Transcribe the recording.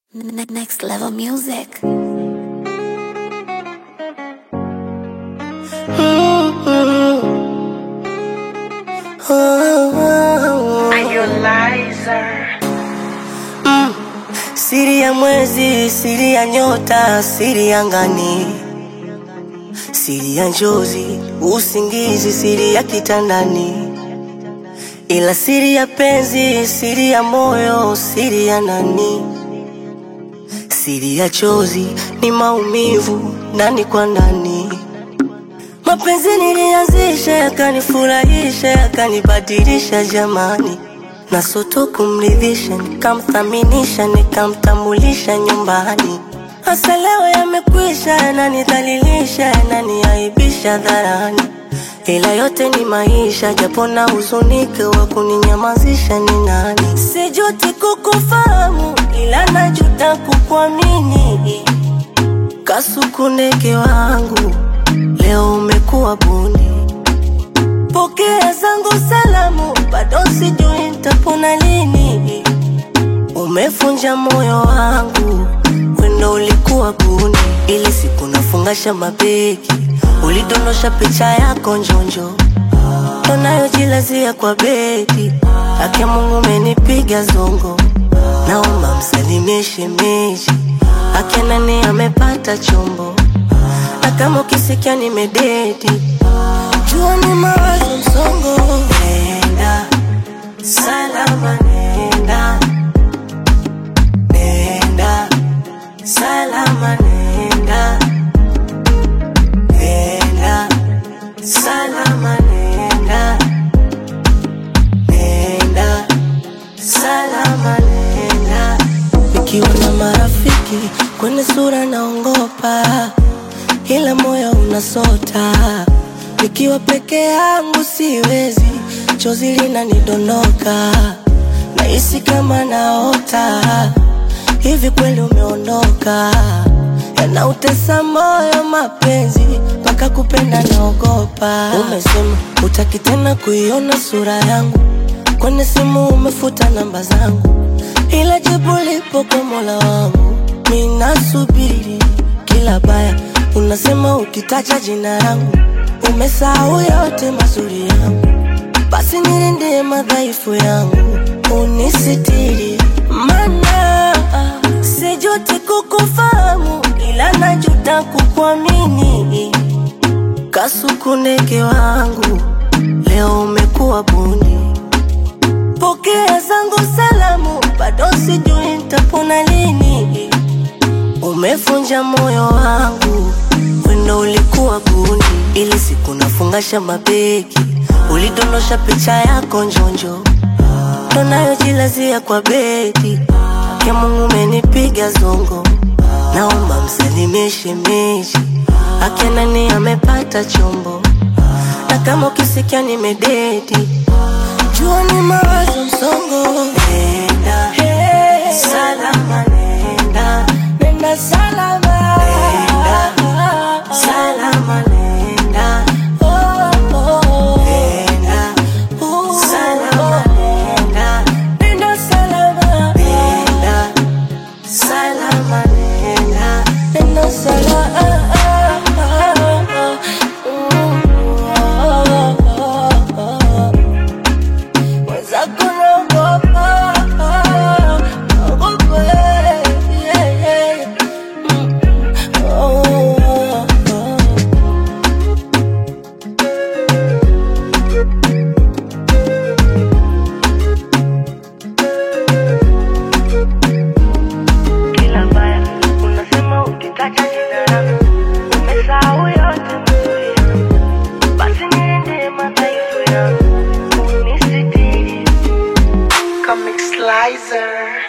Ne- Next level music. Siri ya mwezi, siri ya nyota, siri ya ngani, siri ya njozi, usingizi, siri ya kitandani, ila siri ya penzi, siri ya moyo, siri ya nani, siri ya chozi ni maumivu ndani kwa ndani. Mapenzi nilianzisha yakanifurahisha yakanibadilisha jamani, na soto kumridhisha, nikamthaminisha nikamtambulisha nyumbani. Hasa leo yamekwisha, yananidhalilisha yananiaibisha dharani, ila yote ni maisha, japo na huzunike, wa kuninyamazisha ni nani? Sijuti kukufahamu, ila najuta kukuamini. Kasuku ndege wangu, leo umekuwa bundi. Pokea zangu salamu, bado sijui nitapona lini. Umefunja moyo wangu, wendo ulikuwa gundi. Ile siku nafungasha mabegi, ulidondosha picha yako njonjo, unayojilazia kwa bedi. Ake Mungu umenipiga zongo, naomba msalimie shemeji. Ake nani amepata chombo, na kama ukisikia nimededi jua ni mawazo msongo. Nenda salama, nenda nenda salama, nenda nenda salama, nenda nenda salama, nenda. Nikiwa na marafiki kwenye sura naongopa, ila moyo unasota. Nikiwa peke yangu siwezi, chozi linanidondoka, nahisi kama naota. Hivi kweli umeondoka? Yanautesa moyo mapenzi, mpaka kupenda naogopa. Umesema utaki tena kuiona sura yangu, kwenye simu umefuta namba zangu, ila jibu lipo kwa Mola wangu. Minasubiri kila baya, unasema ukitaja jina langu umesahau yote mazuri yangu, basi nilindie madhaifu yangu, unisitiri, mana sijuti kukufahamu, ila najuta kukuamini. Kasuku ndege wangu, leo umekuwa bundi. Pokea zangu salamu, bado sijui nitapona lini. Umefunja moyo wangu, wendo ulikuwa gundi. Ili siku nafungasha mabegi, ulidondosha picha yako njonjo, unayojilazia kwa bedi. Ake Mungu umenipiga zongo, naomba msalimie shemeji. Ake nani amepata chombo, na kama ukisikia nimededi, jua ni mawazo msongo. Nenda salama, nenda nenda salama, nenda salama, nenda oh, oh. nenda salama, nenda nenda salama, nenda salama, nenda nenda salama. Mwenzako naogopa, naogopa, yeah, yeah. Mm, oh, oh, oh. kila baya unasema ukitaka jina langu umesahau yote mazuri yangu basi niende madhaifu yangu unisitiri Comic Slicer.